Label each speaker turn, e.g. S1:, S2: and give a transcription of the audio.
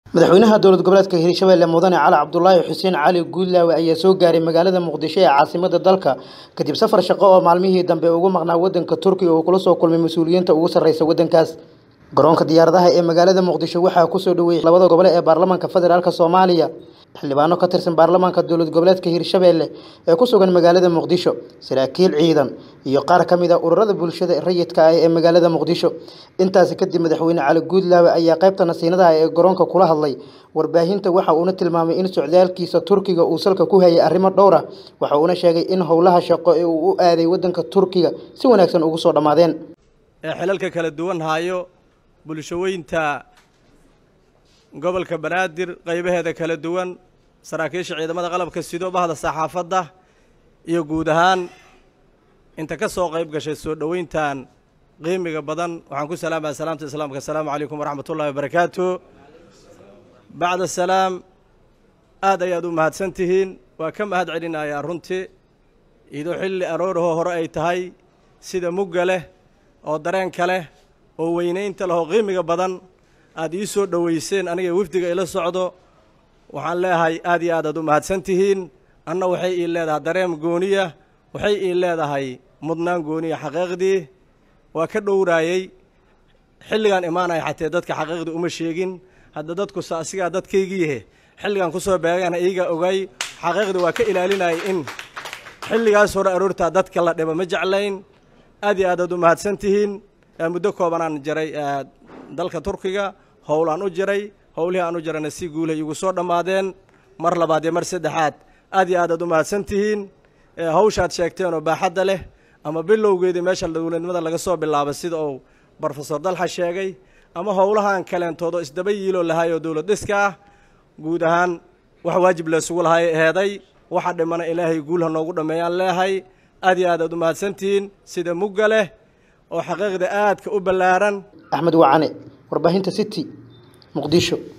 S1: madaxweynaha dowlad goboleedka hirshabelle mudane cali cabdulaahi xuseen cali guudlaawe ayaa soo gaaray magaalada muqdisho ee caasimada dalka kadib safar shaqo oo maalmihii dambe ugu maqnaa wadanka turkiga oo kula soo kulmay mas-uuliyiinta ugu sarreysa wadankaas garoonka diyaaradaha ee magaalada muqdisho waxaa kusoo dhaweeyey labada gobole ee baarlamaanka federaalk soomaaliya xildhibaano ka tirsan baarlamaanka dowlad goboleedka hirshabelle ee ku sugan magaalada muqdisho saraakiil ciidan iyo qaar ka mid a ururada bulshada rayidka ah ee magaalada muqdisho intaasi kadib madaxweyne cali guudlaawe ayaa qaybta nasiinadaha ee garoonka kula hadlay warbaahinta waxa uuna tilmaamay in socdaalkiisa turkiga uu salka ku hayay arrimo dhowr ah waxa uuna sheegay in howlaha shaqo ee uu u aaday wadanka turkiga si wanaagsan ugu soo dhammaadeen
S2: ee xilalka kala duwan hayo bulshaweynta gobolka banaadir qaybaheeda kala duwan saraakiisha ciidamada qalabka sido bahda saxaafadda iyo guud ahaan inta ka soo qayb gashay soo dhoweyntan qiimiga badan waxaan ku salaamaya salaamta islaamka asalaamu calaykum waraxmat ullahi wabarakaatu bacda salaam aad ayaad u mahadsan tihiin waa ka mahad celinayaa runtii idoo xilli aroorahoo hore ay tahay sida mugga leh oo dareenka leh oo weynaynta leh oo qiimiga badan aad ii soo dhoweyseen aniga wafdiga ila socdo waxaan leeyahay aad iyo aad aad u mahadsan tihiin anna waxay ii leedahay dareem gooniya waxay ii leedahay mudnaan gooniya xaqiiqdii waa ka dhowraayey xilligaan imaanaya xatee dadka xaqiiqdii uma sheegin hadda dadku sa asigaa dadkaygiihe xilligaan ku soo beegana iiga ogay xaqiiqdii waa ka ilaalinayay in xilligaas hore aroortaa dadka la dhibo ma jeclayn aad iyo aad aad u mahadsan tihiin muddo koobanaan jiray dalka turkiga howlaan u jiray howlihii aan u jirayna si guulahay igu soo dhammaadeen mar labaad iyo mar saddexaad aad iyo aad aad u mahadsan tihiin hawshaad sheegteen oo baaxadda leh ama bilowgeedii meesha dowladnimada laga soo bilaabay sida uu brofesor dalxa sheegay ama howlahan kaleentoodoo isdaba yiiloo lahaayoo dowlad dhiska ah guud ahaan wax waajib laysugu lahay heeday waxa dhimana ilaahay guul ha noogu dhammeeyaan leehay aad iyo aad aad u mahadsantihiin sida mugga leh oo xaqiiqda aadka u ballaaran
S1: axmed wacane warbaahinta city muqdisho